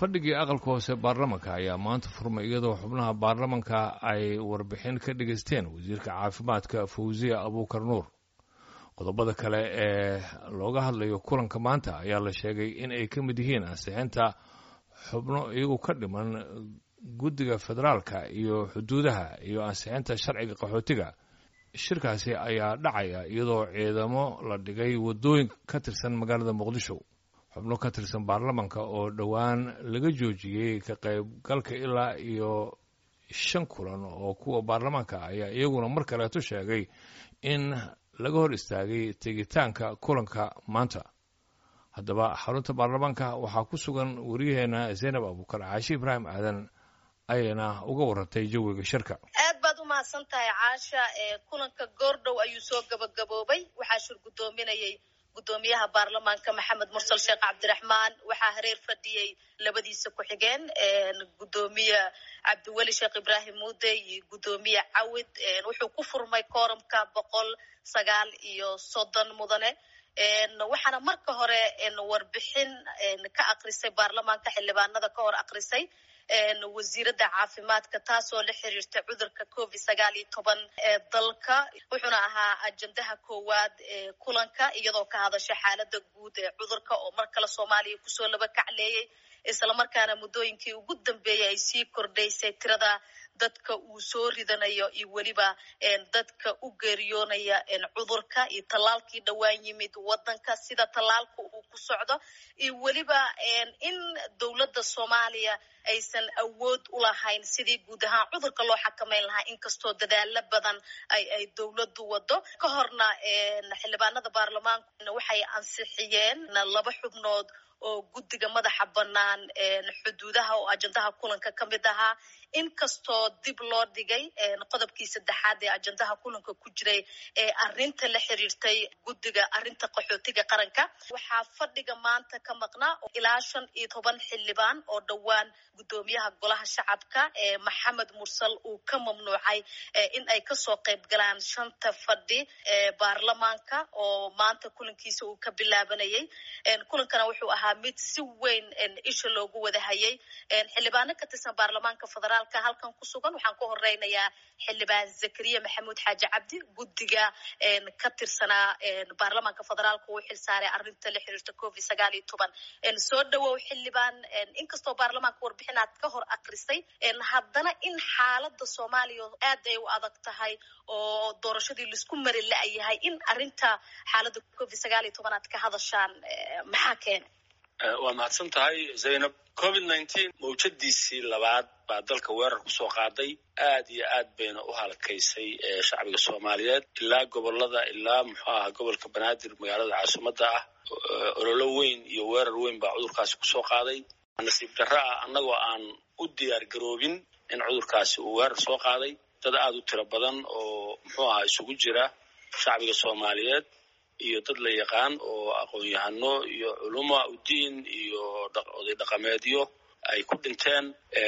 fadhigii aqalka hoose baarlamanka ayaa maanta furmay iyadoo xubnaha baarlamanka ay warbixin ka dhegaysteen wasiirka caafimaadka fawziya abuukar nuur qodobada kale ee looga hadlayo kulanka maanta ayaa la sheegay in ay ka mid yihiin ansixinta xubno iyagu ka dhiman guddiga federaalka iyo xuduudaha iyo ansixinta sharciga qaxootiga shirkaasi ayaa dhacaya iyadoo ciidamo la dhigay waddooyin ka tirsan magaalada muqdisho xubno ka tirsan baarlamanka oo dhowaan laga joojiyey ka qaybgalka ilaa iyo shan kulan oo kuwa baarlamaanka ayaa iyaguna mar kaleeto sheegay in laga hor istaagay tegitaanka kulanka maanta haddaba xarunta baarlamaanka waxaa ku sugan wariyaheena zaynab abuukar caashi ibraahim aadan ayayna uga warantay jawiga shirka aad baad u mahadsan tahay caasha kulanka goordhow ayuu soo gabagaboobay waxaa shir guddoominayay guddoomiyaha baarlamaanka maxamed mursal sheekh cabdiraxmaan waxaa hareer fadhiyey labadiisa ku-xigeen guddoomiye cabdiweli sheekh ibraahim muude iyo guddoomiye cawid wuxuu ku furmay kooramka boqol sagaal iyo soddon mudane waxaana marka hore warbixin ka akrisay baarlamaanka xildhibaanada ka hor akrisay wasiiradda caafimaadka taasoo la xiriirta cudurka covid sagaal iyo toban ee dalka wuxuuna ahaa ajendaha koowaad ee kulanka iyadoo ka hadasha xaalada guud ee cudurka oo mar kale soomaaliya kusoo laba kacleeyey islamarkaana muddooyinkii ugu dambeeyay ay sii kordhaysay tirada dadka uu soo ridanayo iyo weliba dadka u geeriyoonaya cudurka iyo tallaalkii dhowaan yimid wadanka sida tallaalka uu ku socdo iyo weliba in dowladda soomaaliya aysan awood u lahayn sidii guud ahaan cudurka loo xakameyn lahaa inkastoo dadaalo badan ay ay dowladdu wado ka horna xildhibaanada baarlamaanku waxay ansixiyeen laba xubnood oo guddiga madaxa bannaan xuduudaha oo ajendaha kulanka ka mid ahaa inkastoo dib loo dhigay qodobkii saddexaad ee ajendaha kulanka ku jiray ee arinta la xiriirtay guddiga arinta qaxootiga qaranka waxaa fadhiga maanta ka maqnaa ilaa shan iyo toban xildhibaan oo dhowaan guddoomiyaha golaha shacabka ee maxamed mursal uu ka mamnuucay in ay kasoo qayb galaan shanta fadhi ee baarlamaanka oo maanta kulankiisa uu ka bilaabanayay kulankana wuxuu ahaa mid si weyn isha loogu wada hayay xildhibaano ka tirsan baarlamaanka federaalka halkan ku sugan waxaan ku horeynayaa xildhibaan zakariya maxamuud xaaji cabdi guddiga ka tirsanaa baarlamaanka federaalka uu xilsaaray arinta la xiriirta covid sagaal iyo toban soo dhawow xildhibaan inkastoo baarlamaanka warbixinaad ka hor akrisay haddana in xaalada soomaaliya aad ay u adag tahay oo doorashadii laisku mari la-yahay in arinta xaalada covid sagaal iyo toban aad ka hadashaan maxaa keena waa mahadsan tahay zaynab covid nineteen mawjadiisii labaad baa dalka weerar kusoo qaaday aad iyo aad bayna u halkaysay shacbiga soomaaliyeed ilaa gobolada ilaa muxuu aha gobolka banaadir magaalada caasimadda ah ololo weyn iyo weerar weyn baa cudurkaasi kusoo qaaday nasiib darro ah annagoo aan u diyaar garoobin in cudurkaasi uu weerar soo qaaday dad aad u tiro badan oo muxuu ahaa isugu jira shacbiga soomaaliyeed iyo dad la yaqaan oo aqoon-yahano iyo culuma udiin iyo oday dhaqameedyo ay ku dhinteen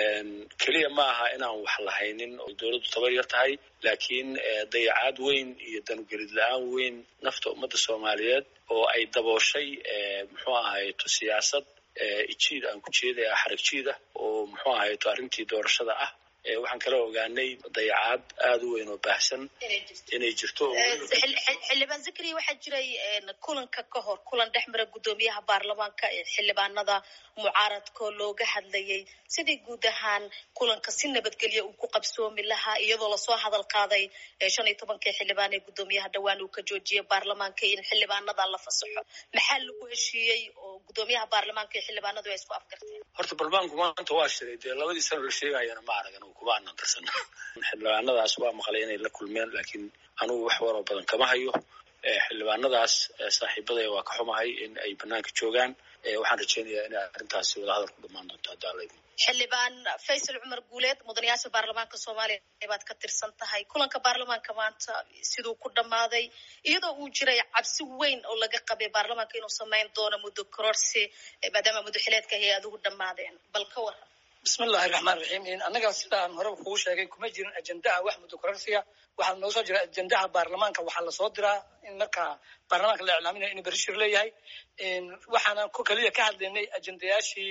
keliya ma aha inaan wax lahaynin oo dowladdu tabar yar tahay laakiin dayacaad weyn iyo danugelid la-aan weyn nafta ummadda soomaaliyeed oo ay dabooshay muxuu ahayto siyaasad ijiid aan ku jeedaya xarag jiid ah oo muxuu ahayto arrintii doorashada ah waxaan kala ogaanay dayacaad aada u weyn oo baahsan inay jirto xildhibaan zakariya waxaa jiray kulanka ka hor kulan dhex mara guddoomiyaha baarlamaanka ee xildhibaanada mucaaradkoo looga hadlayay sidii guud ahaan kulanka si nabadgelya uu ku qabsoomi lahaa iyadoo lasoo hadal qaaday shan iyo tobankii xildhibaan ee guddoomiyaha dhowaan uu ka joojiyay baarlamaanka in xildhibaanada la fasaxo maxaa lagu heshiiyey oo guddoomiyaha baarlamaanka iyo xildhibaanadu ay isku afgarteen horta baarlamaanku maanta waa shiray dee labadii sano la sheegayana ma aragan kuma aanan darsan xildhibaanadaas waa maqlay inay la kulmeen laakiin anugu wax waroo badan kama hayo xildhibaanadaas saaxiibadaya waa ka xumahay in ay banaanka joogaan waxaan rajeynayaa inay arrintaasi wadahadal ku dhamaan doonto haddaa laydi xildhibaan faysal cumar guuleed mudanayaasha baarlamaanka soomaaliya baad ka tirsan tahay kulanka baarlamaanka maanta siduu ku dhammaaday iyadoo uu jiray cabsi weyn oo laga qabay baarlamaanka inuu samayn doono muddo kororsi maadaama muddo xileedka hay-aduhu dhammaadeen bal ka waran bismi illahi raxmaan raxiim annaga sidaan horeba kugu sheegay kuma jirin ajendaha wax muddo kororsiga waxaa noo soo jira ajendaha baarlamaanka waxaa lasoo diraa in markaa baarlamaanka la iclaaminayo inuu berishir leeyahay waxaana ku keliya ka hadlaynay ajendayaashii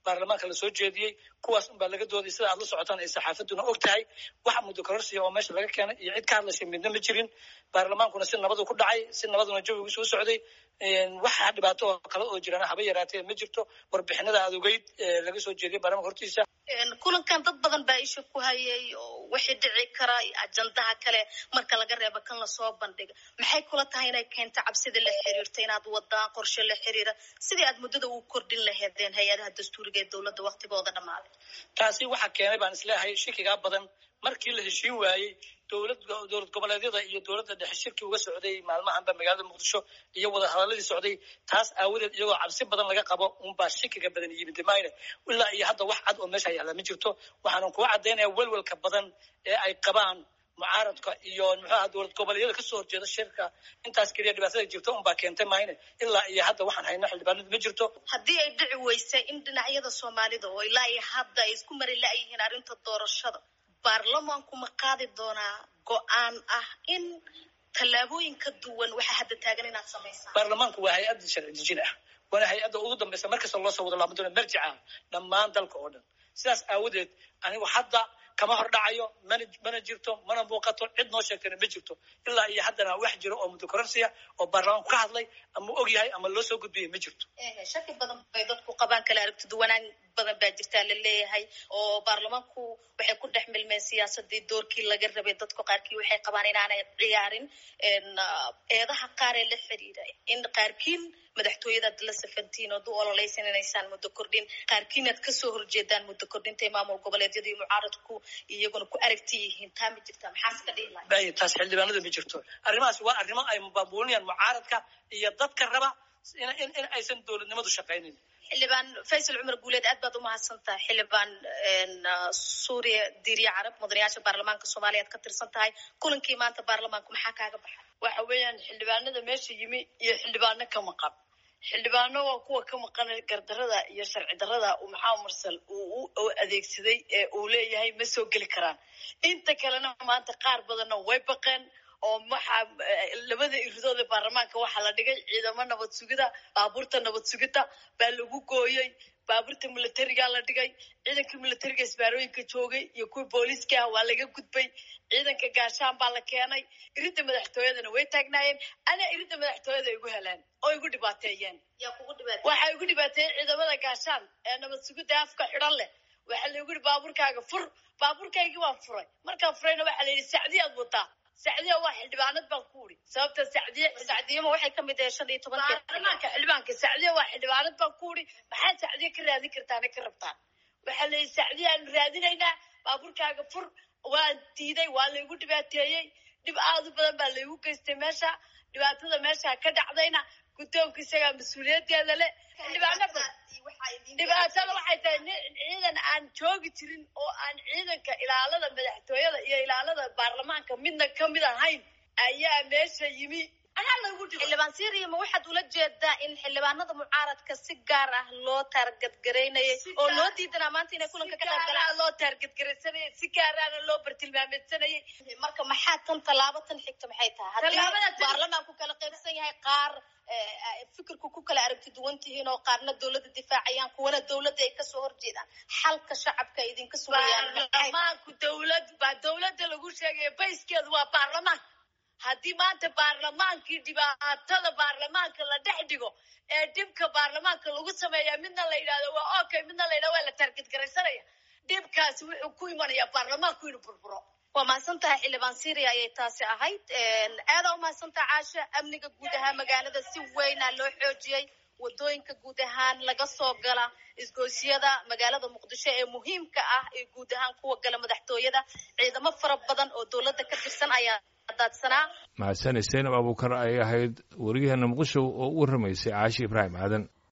baarlamaanka lasoo jeediyey kuwaas unbaa laga dooday sida aad la socotaan ay saxaafaduna og tahay waxa muddo kororsiya oo meesha laga keenay iyo cid ka hadlaysay midna ma jirin baarlamaankuna si nabadu ku dhacay si nabaduna jawigiisu u socday waxa dhibaato oo kale oo jirana haba yaraatee ma jirto warbixinada aad ogeyd laga soo jeediyay baarlamanka hortiisa kulankan dad badan baa isha ku hayay oo wixii dhici kara ajandaha kale marka laga reebo kan lasoo bandhiga maxay kula tahay inay keento cabsida la xiriirta inaad wadaan qorshe la xiriira sidii aad muddada u kordhin laheedeen hay-adaha dastuuriga ee dowladda waktigooda dhammaaday taasi waxaa keenay baan isleeyahay shikigaa badan markii la heshiin waayey dowlad dowlad goboleedyada iyo dowladda dhexe shirki uga socday maalmahanba magaalada muqdisho iyo wada hadaladii socday taas aawadeed iyagoo cabsi badan laga qabo unbaa shikiga badan yimid mayne ilaa iyo hadda wax cad oo meesha yaalla ma jirto waxaanan kuga caddaynaya welwelka badan ee ay qabaan mucaaradka iyo muxuaha dowlad goboleedyada kasoo horjeeda shirka intaas keliya dhibaatada jirto unbaa keentay mayne ilaa iyo hadda waxaan hayna xildhibaanadu ma jirto haddii ay dhici weysay in dhinacyada soomaalida oo ilaa iyo hadda ay isku mari la-yihiin arrinta doorashada baarlamaanku ma qaadi doonaa go-aan ah in tallaabooyin ka duwan waxaa hadda taagan inaad samaysaan baarlamaanku waa hay-adda sharci dejin ah waana hay-adda ugu dambaysa markasta loo soo wado laama doona marjic ah dhammaan dalka oo dhan sidaas aawadeed anigu hadda kama hor dhacayo mana mana jirto mana muuqato cid noo sheegtana ma jirto ilaa iyo haddana wax jiro oo muddo kororsiya oo baarlamaanku ka hadlay ama og yahay ama loo soo gudbiyay ma jirto shaki badan bay dadku qabaan kala aragti duwanaan badan baa jirtaa la leeyahay oo baarlamaanku waxay ku dhex milmeen siyaasadii doorkii laga rabay dadku qaarkii waxay qabaan inaanay ciyaarin eedaha qaar ee la xiriira in qaarkiin madaxtooyadaad la safantiin oo du ololeysan inaysaan muddo kordhin qaarkiin aad kasoo horjeedaan muddo kordhinta maamul goboleedyada iyo mucaaradku iyaguna ku aragti yihiin taa ma jirta maxaas ka dhihi lahay bay taas xildhibaanadu ma jirto arrimahaas waa arrimo ay mubaabuulinayaan mucaaradka iyo dadka raba in in aysan dowladnimadu shaqaynin xildhibaan faysal cumar guuleed aad baad umahadsan tahay xildhibaan suuriya diiriya carab mudanayaasha baarlamaanka soomaaliya ad ka tirsan tahay kulankii maanta baarlamaanku maxaa kaaga baxay waxa weeyaan xildhibaanada meesha yimi iyo xildhibaano ka maqan xildhibaano waa kuwa ka maqan gardarada iyo sharci darada uu maxamed mursal uu u adeegsaday ee uu leeyahay ma soo geli karaan inta kalena maanta qaar badanna way baqeen oo maxaa labada iridooda baarlamaanka waxaa la dhigay ciidamo nabad sugida baabuurta nabad sugida baa lagu gooyey baabuurta militariga la dhigay ciidanka militariga isbaarooyinka joogay iyo kuwii booliiska ah waa laga gudbay ciidanka gaashaan baa la keenay iridda madaxtooyadana way taagnaayeen ana iridda madaxtooyada igu heleen oo igu dhibaateeyeen waxaa igu dhibaateeyey ciidamada gaashaan ee nabad sugida afka xidhan leh waxaa laigu yihi baabuurkaaga fur baabuurkaygii waan furay markaan furayna waxaa la yidhi sacdiyaad wataa sacdiya waa xildhibaanad baan ku uri sababta sacdiye sacdiyama waxay kamid tahay shan iyo tobanka baarlamaanka xildhibaanka sacdiya waa xildhibaanad baan ku uri maxaad sacdiye ka raadin kartaana ka rabtaan waxaa la yidhi sacdiya aanu raadinaynaa baabuurkaaga fur waan diiday waa laygu dhibaateeyey dhib aad u badan baa laygu geystay meesha dhibaatada meesha ka dhacdayna guddoonka isagaa mas-uuliyadeeda leh xildhibaano badan dhibaatada waxay tahay ciidan aan joogi jirin oo aan ciidanka ilaalada madaxtooyada iyo ilaalada baarlamaanka midna kamid ahayn ayaa meesha yimi anaa lagu dhigo xildhibaan syria ma waxaad ula jeedaa in xildhibaanada mucaaradka si gaar ah loo taargadgaraynayay oo loo diidanaa maanta inay kulanka ka qayb galaan loo taargadgaraysanayay si gaaraana loo bartilmaameedsanayay marka maxaa tan tallaabo tan xigta maxay tahay haddii baarlamaanku kala qaybsan yahay qaar fikirku ku kala aragti duwan tihiin oo qaarna dowladda difaacayaan kuwana dowladda ay kasoo horjeedaan xalka shacabka ay idinka sugayaan baarlamaanku dowlad baa dowladda lagu sheegaya bayskeedu waa baarlamaan haddii maanta baarlamaankii dhibaatada baarlamaanka la dhex dhigo ee dhibka baarlamaanka lagu sameeya midna la yidhahdo waa okay midna la yidhahdo waa la taargetgaraysanaya dhibkaasi wuxuu ku imanayaa baarlamaanku inuu burburo waa mahadsan tahay xildhibaan syria ayay taasi ahayd aada u mahadsan tahay caasha amniga guud ahaan magaalada si weyna loo xoojiyey wadooyinka guud ahaan laga soo gala isgoysyada magaalada muqdisho ee muhiimka ah ee guud ahaan kuwa gala madaxtooyada ciidamo fara badan oo dowladda ka tirsan ayaa daadsanaa mahadsanay zaynab abuukar ay ahayd weriyaheena muqdisho oo u warramaysay caashi ibraahim aadan